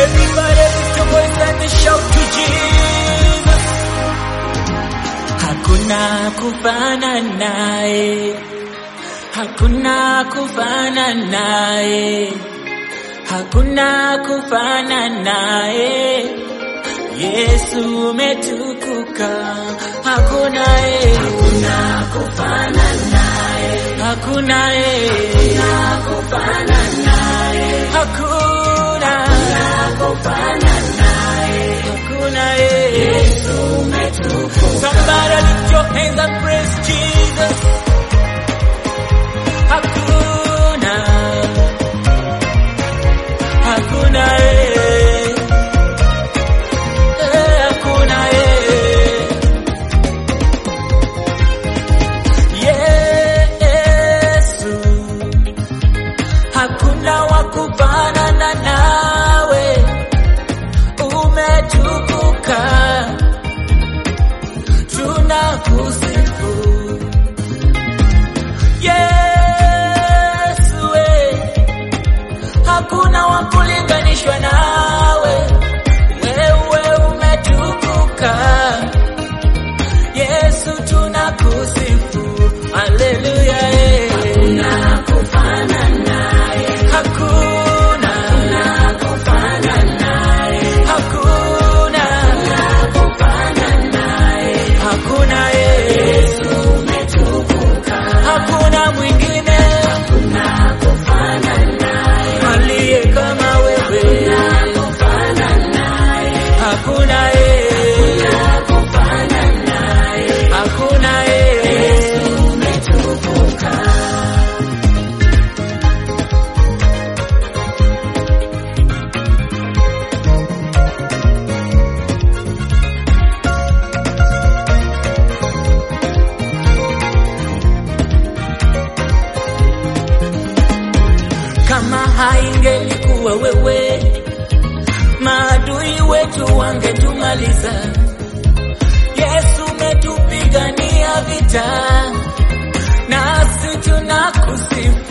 Everybody lift your voice and shout to Jesus. Hakuna kufana naye, hakuna kufana naye, hakuna kufana naye. Yesu umetukuka, hakuna ye, hakuna kufana naye, hakuna ye, hakuna kufana naye, hakuna, hakuna kufana naye, hakuna ye. Yesu umetukuka. Somebody lift your hands and praise Jesus. Hakuna, hakuna ye. Eh, hakuna ye. Yesu, hakuna wa kufanana nawe, umetukuka, tunakusifu Yesu, we, hakuna wa kulinganishwa nawe, wewe umetukuka Yesu tunakusifu, haleluya. Hakuna kufana naye, hakuna, hakuna kufana naye, hakuna, hakuna kufana naye, hakuna Yesu umetukuka, hakuna mwingine, hakuna kufana naye, aliye kama wewe, hakuna kufana naye, hakuna Yesu, hakuna kufana naye, hakuna Yesu umetukuka. kama haingelikuwa wewe, maadui wetu wangetumaliza. Yesu umetupigania vita, nasi tunakusifu